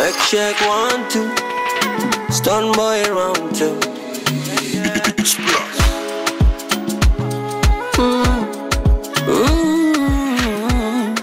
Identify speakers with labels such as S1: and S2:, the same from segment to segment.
S1: Check, check, one, two. Stun boy round two. Mm.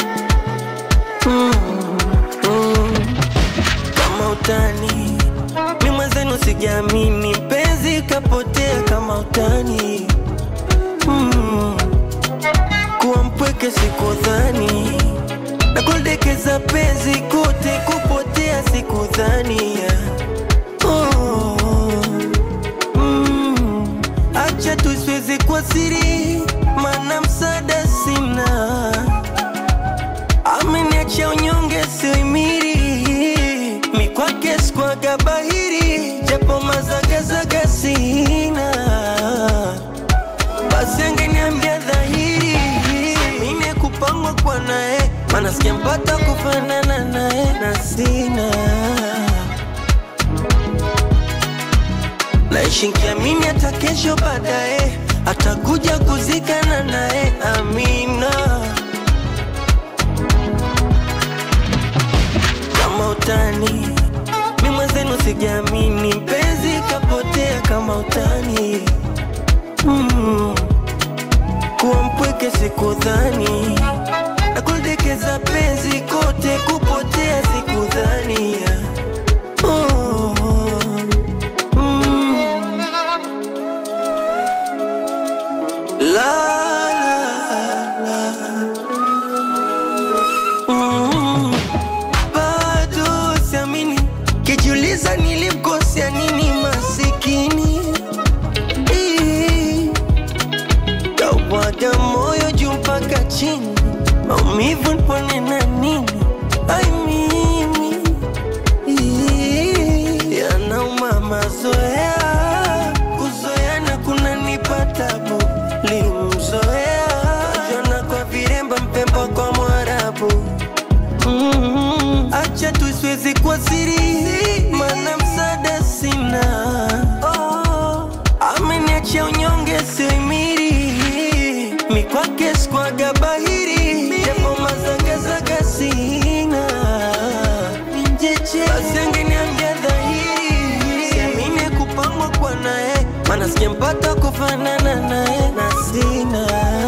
S1: Mm. Kama utani mi mwenzenu sijaamini, penzi kapotea kama utani mm. Kuwa mpweke sikudhani na kuldekeza penzi kote kupotea sikudhani oh. mm. Acha tusiweze kwa siri, mana msaada sina, ameniacha unyonge sioimiri, mi kwake sikwaga bahiri, japo mazagazaga sina, basi angeniambia dhahiri, mine kupangwa kwa naye, mana sijampata kufanana naye na sina naishi nkiamini hata kesho baadaye atakuja kuzikana naye amina kama utani mi mwenzenu sijaamini mpenzi kapotea kama utani mm. kuwa mpweke sikudhani na kuldekeza penzi kote kupotea sikudhani oh. mm. La la la mm. Bado siamini, kijiuliza nilimkosea nini masikini Ii. Kawaga moyo juu mpaka chini, maumivu nipone na nini? Ai mimi Ii. yanauma mazoea, kuzoeana kunanipa tabu. Limzoea jana kwa viremba, mpemba kwa Mwarabu. Mm, Acha tusiwezi kwa siri, mana msaada sina. Oh, ameniacha unyonge sioimiri, mi kwake sikwaga bahiri, japo mazagazaga sina. Basi angeniambia dhahiri, siamini kupangwa kwa naye, mana sijampata kufanana naye na sina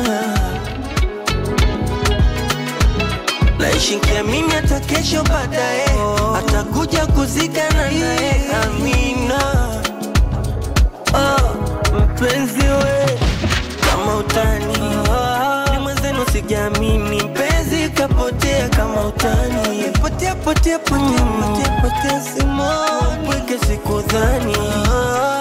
S1: naishi nkiamini hata kesho baadaye atakuja kuzikana naye amina oh, mpenzi we kama utani ni mwenzenu sijaamini mpenzi kapotea kama utani potea potea potea potea potea simoni pweke sikudhani